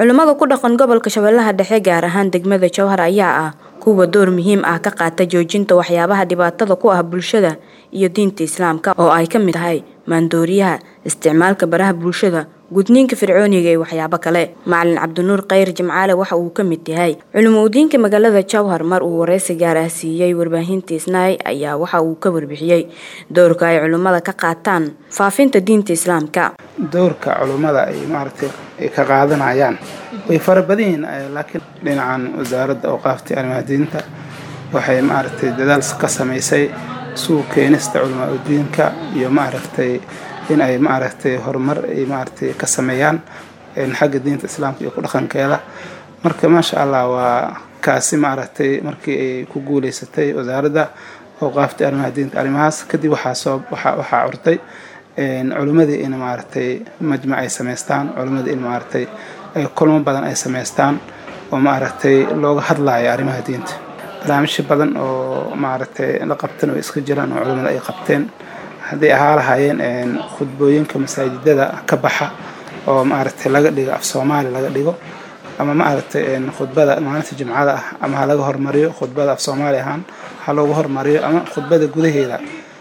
culimmada ku dhaqan gobolka shabeellaha dhexe gaar ahaan degmada jowhar ayaa ah kuwa door muhiim ah ka qaata joojinta waxyaabaha dhibaatada ku ah bulshada iyo diinta islaamka oo ay ka mid tahay maandooriyaha isticmaalka baraha bulshada gudniinka fircooniga iyo waxyaabo kale macalin cabdinuur khayr jimcaale waxa uu ka mid yahay culimo udiinka magaalada jowhar mar uu wareysi gaar ah siiyey warbaahinta isnaay ayaa waxa uu ka warbixiyey doorka ay culimmada ka qaataan faafinta diinta islaamka doorka culummada ay maaragtay ay ka qaadanayaan way fara badan yihiin laakiin dhinacan wasaaradda awqaafta arrimaha diinta waxay maaragtay dadaal ka samaysay suuq keenista culamaa udiinka iyo maaragtay in ay maaragtay horumar ay maaragtay ka sameeyaan xagga diinta islaamka iyo ku dhaqankeeda marka maasha allah waa kaasi maaragtay markii ay ku guuleysatay wasaaradda awqaafta arrimaha diinta arrimahaas kadib waxaa soo waxaa waxaa curtay culimmadii in maaragtay majmac ay samaystaan culimmadii in maaragtay kulmo badan ay samaystaan oo maaragtay looga hadlayo arrimaha diinta barnaamijyo badan oo maaragtay la qabtan oo iska jiraan oo culimmada ay qabteen hadday ahaa lahaayeen khudbooyinka masaajidada ka baxa oo maaragtay laga dhigo af soomaali laga dhigo ama maaragtay khudbada maalinta jimcada ah ama ha laga hormariyo khudbada af soomaali ahaan ha loogu hormariyo ama khudbada gudaheeda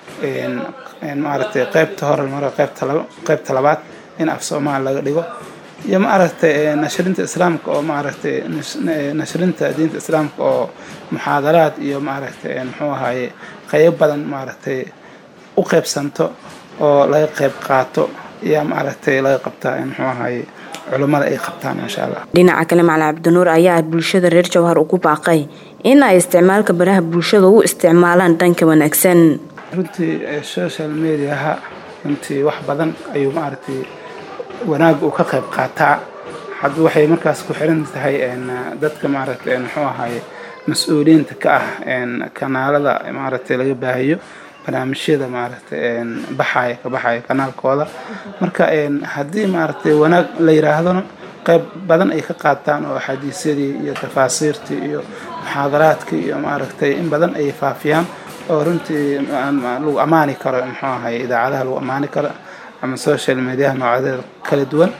maaragtay qeybta hore mara qeybta laba qeybta labaad in af soomaali laga dhigo iyo maaragtay nashrinta islaamka oo maaragtay nashrinta diinta islaamka oo muxaadaraad iyo maaragtay muxuu ahaye qeyb badan maaragtay u qeybsanto oo laga qeyb qaato ayaa maaragtay laga qabtaa muxuu ahaye culummada ay qabtaan maasha allah dhinaca kale macalin cabdinuur ayaa bulshada reer jowhar ugu baaqay in ay isticmaalka baraha bulshada u isticmaalaan dhanka wanaagsan runtii social mediaha runtii wax badan ayuu maaragtay wanaagga uu ka qayb qaataa hadda waxay markaas ku xiran tahay dadka maaragtay muxuu ahaye mas-uuliyiinta ka ah kanaalada maaragtay laga baahiyo barnaamijyada maaragtay baxaya ka baxaya kanaalkooda marka haddii maaragtay wanaag la yiraahdona qayb badan ay ka qaataan oo axaadiisyadii iyo tafaasiirtii iyo muxaadaraadkii iyo maaragtay in badan ay faafiyaan oo runtii lagu ammaani karo muxuu ahaye idaacadaha lagu ammaani karo ama social mediaha noocyadeeda kala duwan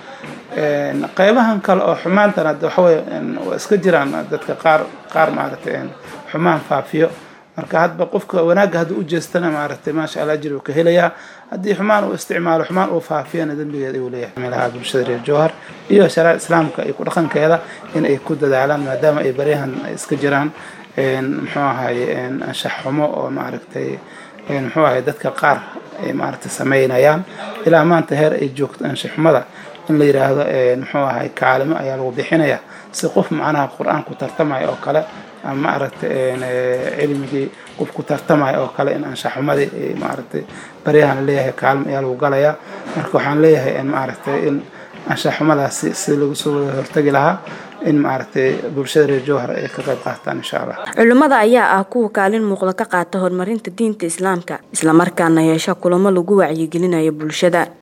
qeybahan kale oo xumaantan hadda waxaweye waa iska jiraan dadka qaar qaar maaragtay xumaan faafiyo marka hadba qofka wanaagga hadduu u jeestana maaragtay maasha allah ajir uu ka helayaa haddii xumaan uu isticmaalo xumaan uu faafiyana dembigeeda ayuu leeyahay meelaha bulshada reer jowhar iyo shariica islaamka iyo ku dhaqankeeda in ay ku dadaalaan maadaama ay baryahan iska jiraan muxuu ahaye anshax xumo oo maaragtay muxuu ahaye dadka qaar ay maaragtay sameynayaan ilaa maanta heer ay joogto anshax xumada in la yiraahdo muxuu ahaye kaalimo ayaa lagu bixinaya si qof macnaha qur-aan ku tartamaya oo kale ama maaragtay cilmigii qof ku tartamaya oo kale in anshaxumadii maaragtay baryahan leeyahay kaalmo ayaa lagu galayaa marka waxaan leeyahay maaragtay in anshaxumadaasi si lagu soo wada hortagi lahaa in maaragtay bulshada reer jowhar ay ka qayb qaataan insha allah culimmada ayaa ah kuwa kaalin muuqda ka qaata horumarinta diinta islaamka islamarkaana yeesha kulamo lagu wacyigelinayo bulshada